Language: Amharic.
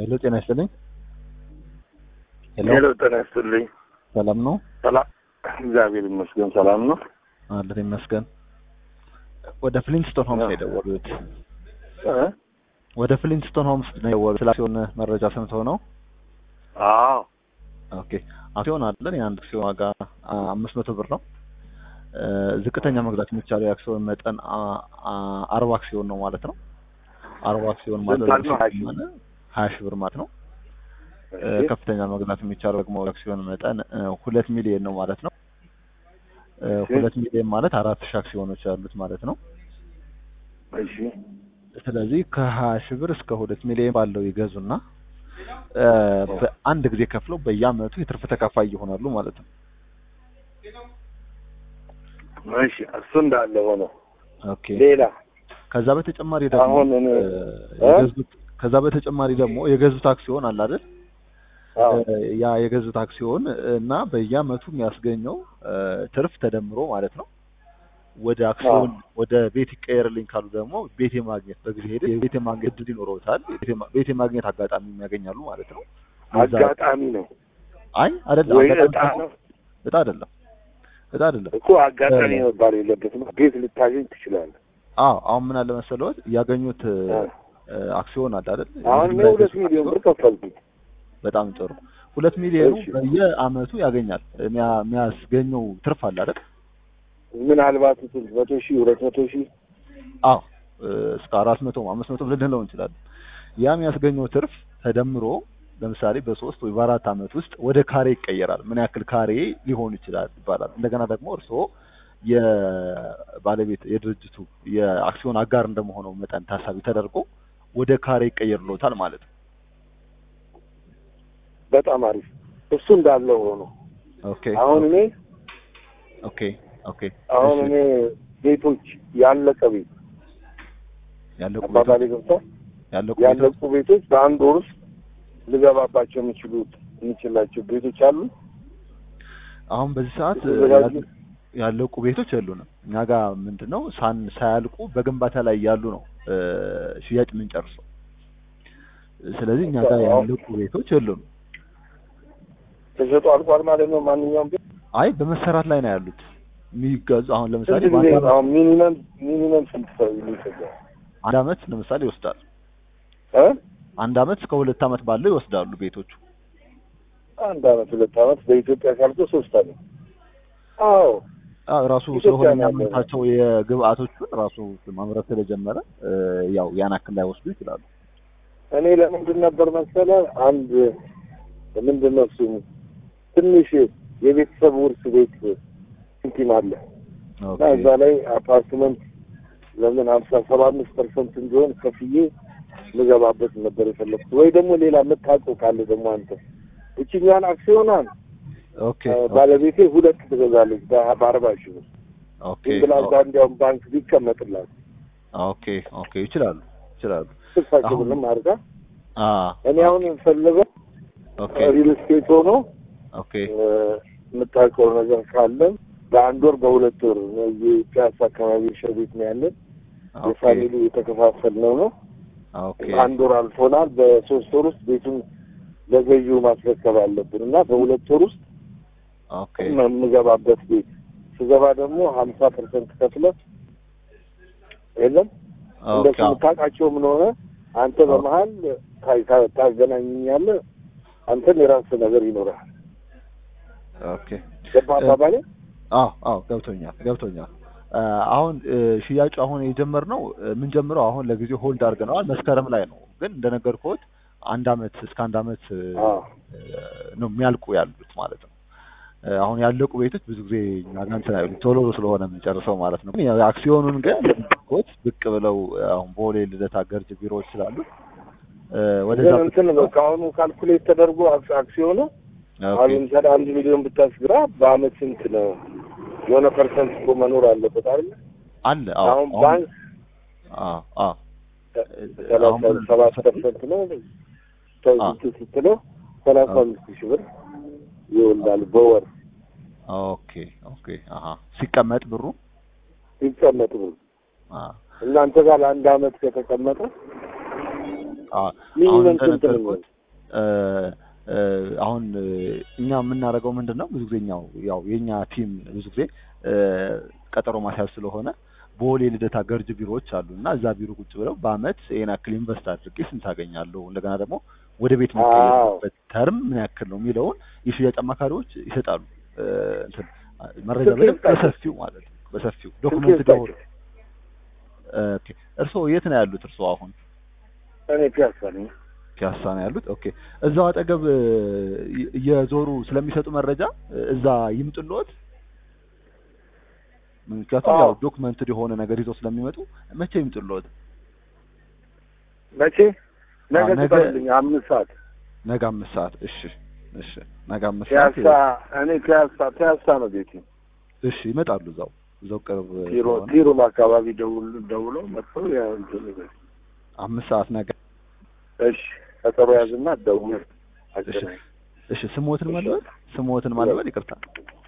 ሄሎ ጤና ይስጥልኝ። ሄሎ ሄሎ ጤና ይስጥልኝ። ሰላም ነው? ሰላም እግዚአብሔር ይመስገን ሰላም ነው። አለን ይመስገን። ወደ ፍሊንስቶን ሆምስ ነው የደወሉት። እ? ወደ ፍሊንስቶን ሆምስ ነው የደወሉት። ስለ አክሲዮን መረጃ ሰምተው ነው? አዎ ኦኬ አክሲዮን አለን። የአንድ አክሲዮን ዋጋ አ- አምስት መቶ ብር ነው። እ፣ ዝቅተኛ መግዛት የሚቻለው የአክሲዮን መጠን አ- አ- አርባ አክሲዮን ነው ማለት ነው። አርባ አክሲዮን ማለት ስንት ነው? ሀያ ሺህ? ማለት ሀያ ሺህ ብር ማለት ነው። እ፣ እሺ። ከፍተኛ መግዛት የሚቻለው ደግሞ የአክሲዮን መጠን እ፣ ሁለት ሚሊዮን ነው ማለት ነው። እ፣ እሺ። ሁለት ሚሊዮን ማለት አራት ሺህ አክሲዮኖች ያሉት ማለት ነው። እሺ ስለዚህ ከሀያ ሺህ ብር እስከ ሁለት ሚሊዮን ባለው ይገዙና እ፣ በአንድ ጊዜ ከፍለው በየአመቱ የትርፍ ተካፋይ ይሆናሉ ማለት ነው። እሺ እሱ እንዳለ ሆኖ ኦኬ ሌላ ከዛ በተጨማሪ ደግሞ አሁን እኔ- እ፣ የገዙት ከዛ በተጨማሪ ደግሞ የገዙት አክሲዮን አለ አይደል? አዎ እ፣ ያ የገዙት አክሲዮን እና በየአመቱ የሚያስገኘው እ፣ ትርፍ ተደምሮ ማለት ነው ወደ አክሲዮን ወደ ቤት ይቀየርልኝ ካሉ ደግሞ ቤት የማግኘት በጊዜ ሄደ ቤት የማግኘት እድል ይኖረውታል። ቤት የማ- ቤት የማግኘት አጋጣሚ የሚያገኛሉ ማለት ነው። በዛ- አጋጣሚ ነው አይ አይደለም፣ ወይ አጋጣሚ እጣ ሳይሆን- ነው እጣ አይደለም፣ እጣ አይደለም። እኮ አጋጣሚ መባል የለበትም። ቤት ልታገኝ ትችላለህ። አዎ አሁን ምን አለ መሰለዎት ያገኙት እ፣ አ። እ፣ አክሲዮን አለ አይደል? አሁን እኔ የመጀመሪያ ሁለት የገዙት ሚሊዮን ብር አክሲዮን ከፈልኩኝ። በጣም ጥሩ። ሁለት ሚሊዮኑ እሺ። በየአመቱ ያገኛል። የሚያ- የሚያስገኘው ትርፍ አለ አይደል? ምናልባት ስንት መቶ ሺህ ሁለት መቶ ሺህ አዎ እ፣ እስከ አራት መቶ አምስት መቶ ልንለው እንችላለን። ያ የሚያስገኘው ትርፍ ተደምሮ ለምሳሌ በሶስት ወይ በአራት አመት ውስጥ ወደ ካሬ ይቀየራል። ምን ያክል ካሬ ሊሆን ይችላል ይባላል። እንደገና ደግሞ እርስዎ የባለቤት የድርጅቱ የአክሲዮን አጋር እንደመሆነው መጠን ታሳቢ ተደርጎ ወደ ካሬ ይቀየርሎታል ማለት ነው። በጣም አሪፍ። እሱ እንዳለ ሆኖ ኦኬ አሁን እኔ ኦኬ ኦኬ አሁን እሺ። እኔ ቤቶች ያለቀ ቤት ያለቁ አባባሌ ቤቶች ገብቷል። ያለቁ ቤቶች ያለቁ ቤቶች በአንድ ወር ውስጥ ልገባባቸው የሚችሉት የሚችላቸው ቤቶች አሉ። አሁን በዚህ ሰዓት የተዘጋጁ? ያሉ- ያለቁ ቤቶች የሉንም። እኛ ጋር ምንድነው ሳን ሳያልቁ በግንባታ ላይ ያሉ ነው እ፣ ሽያጭ የምንጨርሰው። ስለዚህ እኛ ጋር ያለቁ ቤቶች የሉንም። ተሸጦ አልቋል ማለት ነው። ማንኛውም ቤት አይ በመሰራት ላይ ነው ያሉት የሚገዙ። አሁን ለምሳሌ ስንት ጊዜ በአንድ አመት- አሁን ሚኒመም ሚኒመም ስንት ሰው ይሰጣል? አንድ አመት ለምሳሌ ይወስዳል። እ አንድ አመት እስከ ሁለት አመት ባለው ይወስዳሉ ቤቶቹ። አንድ አመት ሁለት አመት በኢትዮጵያ ካልኩ ሶስት አመት። አዎ አዎ ራሱ ኢትዮጵያ ስለሆነ ነው ያለው። የሚያመርታቸው የግብአቶቹን ራሱ ማምረት ስለጀመረ እ፣ ያው ያን ያክል ላይ ወስዱ ይችላሉ። እኔ ለምንድን ነበር መሰለ አንድ ምንድን ነው እሱ ትንሽ የቤተሰብ ውርስ ቤት እንትን አለ እና ኦኬ እዛ ላይ አፓርትመንት ለምን ሀምሳ ሰባ አምስት ፐርሰንት እንዲሆን ከፍዬ ልገባበት ነበር የፈለግኩት። ወይ ደግሞ ሌላ የምታውቀው ካለ ደግሞ አንተ እችኛን አክሲዮኗን ኦኬ እ፣ ባለቤቴ ሁለት ትገዛለች በ- በአርባ ሺህ ብር ኦኬ ዝም ብላ እዛ እንዲያውም ባንክ ቢቀመጥላት ኦኬ ኦኬ ይችላሉ ይችላሉ። ስልሳ ሺህ አሁን- ብርም አድርጋ አ እኔ አሁን የምፈልገው ኦኬ ሪል ስቴት ሆኖ ኦኬ እ፣ የምታውቀው ነገር ካለን በአንድ ወር በሁለት ወር እዚህ ፒያሳ አካባቢ እርሻ ቤት ነው ያለን። ኦኬ የፋሚሊ የተከፋፈልነው ነው። ኦኬ አንድ ወር አልፎናል። በሶስት ወር ውስጥ ቤቱን ለገዢው ማስረከብ አለብን እና በሁለት ወር ውስጥ ኦኬ የምገባበት ቤት ስገባ ደግሞ ሀምሳ ፐርሰንት ከፍለ የለም እንደሱ ኦኬ የምታውቃቸው ምን ሆነ አንተ በመሀል ታ- ታ- ታገናኝኛለህ። አንተም የራስህ ነገር ይኖራል። ኦኬ ገባ አባባሌ? አዎ አዎ ገብቶኛል ገብቶኛል። አ፣ አሁን እ፣ ሽያጩ አሁን የጀመርነው እ፣ የምንጀምረው አሁን ለጊዜው ሆልድ አድርገነዋል መስከረም ላይ ነው። ግን እንደነገርኩት አንድ አመት እስከ አንድ አመት እ፣ አዎ ነው የሚያልቁ ያሉት ማለት ነው። እ፣ አሁን ያለቁ ቤቶች ብዙ ጊዜ እኛ ጋር እንትን አይሉም ቶሎ ስለሆነ የምንጨርሰው ማለት ነው። ግን ያው አክሲዮኑን ግን እንደነገርኩት ብቅ ብለው አሁን ቦሌ ልደታ ገርጅ ቢሮዎች ስላሉ እ፣ ወደዛ ግን እንትን በቃ አሁኑ ካልኩሌት ተደርጎ አክ- አክሲዮኑ ኦኬ አሁን ለምሳሌ አንድ ሚሊዮን ብታስገባ በአመት ስንት ነው? የሆነ ፐርሰንት እኮ መኖር አለበት አይደል? አለ አዎ አሁን አሁን ባንክ አዎ አዎ ሰላሳ አሁን ሰባት ፐርሰንት ነው አ። እንትን ስትለው ሰላሳ አምስት ሺህ ብር ይወልዳል በወር ኦኬ ኦኬ አሀ ሲቀመጥ ብሩ ሲቀመጥ ብር አ እናንተ ጋር ለአንድ አመት ከተቀመጠ አ አሁን ሚኒመም ስንት ነው እንደነገርኩት እ እ አሁን እ እኛ የምናደርገው ምንድን ነው ብዙ ጊዜ እኛው ያው የእኛ ቲም ብዙ ጊዜ እ ቀጠሮ ማስያዝ ስለሆነ ቦሌ ልደታ ገርጅ ቢሮዎች አሉ እና እዛ ቢሮ ቁጭ ብለው በአመት ይሄን ያክል ኢንቨስት አድርጌ ስንት አገኛለሁ እንደገና ደግሞ ወደ ቤት የሚቀየርበት ተርም ምን ያክል ነው የሚለውን የሽያጭ አማካሪዎች ይሰጣሉ። እ እንትን መረጃ ስልክ በደንብ ይስጣቸው። በሰፊው ማለት ነው በሰፊው ስልክ ዶክመንት ይስጣቸው። ኦኬ እርስዎ የት ነው ያሉት? እርስዎ አሁን እኔ ፒያሳ ነኝ። ፒያሳ ነው ያሉት። ኦኬ እዛው አጠገብ እ እየዞሩ ስለሚሰጡ መረጃ እ እዛ ይምጡልዎት። ምክንያቱም አዎ። ያው ዶክመንትድ የሆነ ነገር ይዘው ስለሚመጡ መቼ ይምጡልዎት? መቼ ነገ አዎ፣ ነገ- ትጠሩልኝ አምስት ሰዓት ነገ አምስት ሰዓት እሺ፣ እሺ ነገ አምስት ሰዓት ፒያሳ እኔ ፒያሳ ፒያሳ ነው ቤቴ። እሺ ይመጣሉ። እዛው እዛው ቅርብ ቲሮ ስለሆነ ቲሮም አካባቢ ደውል ደውለው መጥተው ያው እንትን ይበል። አምስት ሰዓት ነገ እሺ ቀጠሮ ያዝና ደውል አገናኝ። እሺ ስሞትን ማልበል ስሞትን ማልበል ይቅርታ